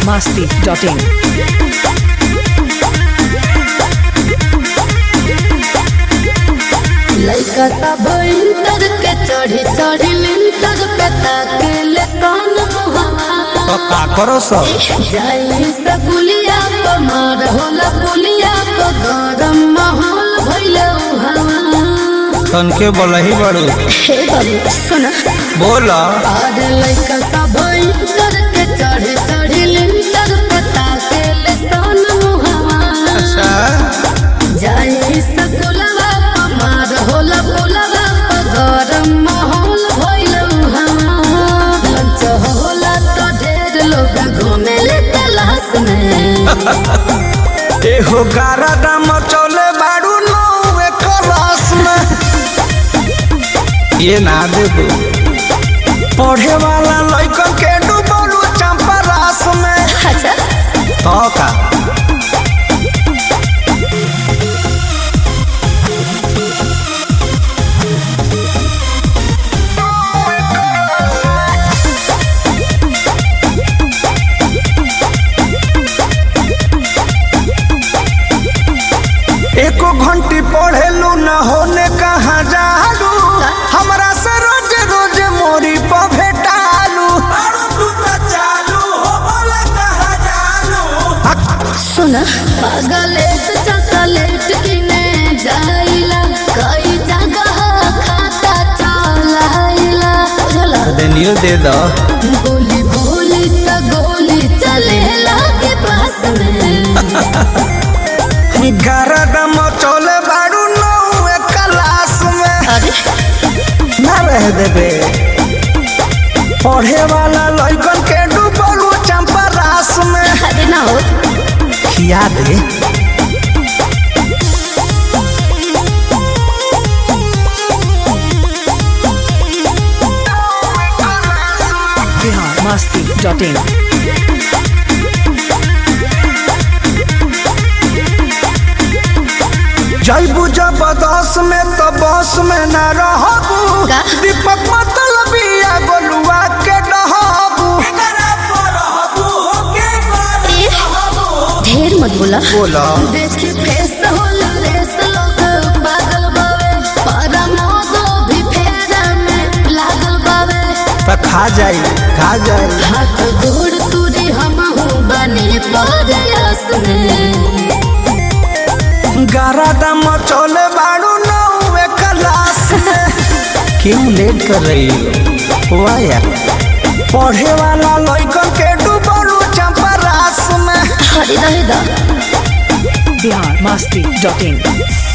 biharmasti.in लइका सब inter के चढ़ी चढ़ी लिंटर पे ताकेले सन मुहवा तो का करो सब जाई से पुलिया प मार होला पुलिया प गरम माहौल भइले हवा तनके बोलही बड़ू हे बाबू सुना बोल अरे लइका सब इंटर के चढ़ी चढ़ी लिंटर पे ताकेले सन मुहवा अच्छा जाई सकुलवा मार होला पुलवा गरम माहौल भइल हवा लंच होला तो ढेर लोग घूमेले तलाश में एहो गारा दाम चले बाड़ू नौवे क्लास में ये ना दे दो पढ़े वाला लइकन के डूबलू चंपा रास में अच्छा तो का एको घंटी पढ़ेलू न होने कहाँ जालू हमरा से रोज रोज मोरी पर भेटालू सुना पागलेट चॉकलेट किने जाइला कई जगह खाता चलाइला बुझला देनियो दे दो गोली बोली त गोली चलेला के पास में गरदम चले बाड़ू नौवे क्लास में अरे ना रह देबे पढ़े वाला लइकन के डूबलू चंपा रास में अरे ना हो खिया दे biharmasti.in जैबू जबरदस्त में तो बस में न रहबू का? दीपक मतलबिया गोलुआ के डहबू ढेर मत बोला बोला देखी फेस होला लेस लोग पागल बावे पारा मोदो भी फेरा में लागल बावे तो खा जाई खा जाई हाथ गोड़ तुरी हम हूँ बने परयास में गारा दम चले बाड़ू नौवे क्लास में क्यों लेट कर रही हो वाह यार पढ़े वाला लइकन के डूबलू चंपा रास में हरी रहे दा biharmasti.in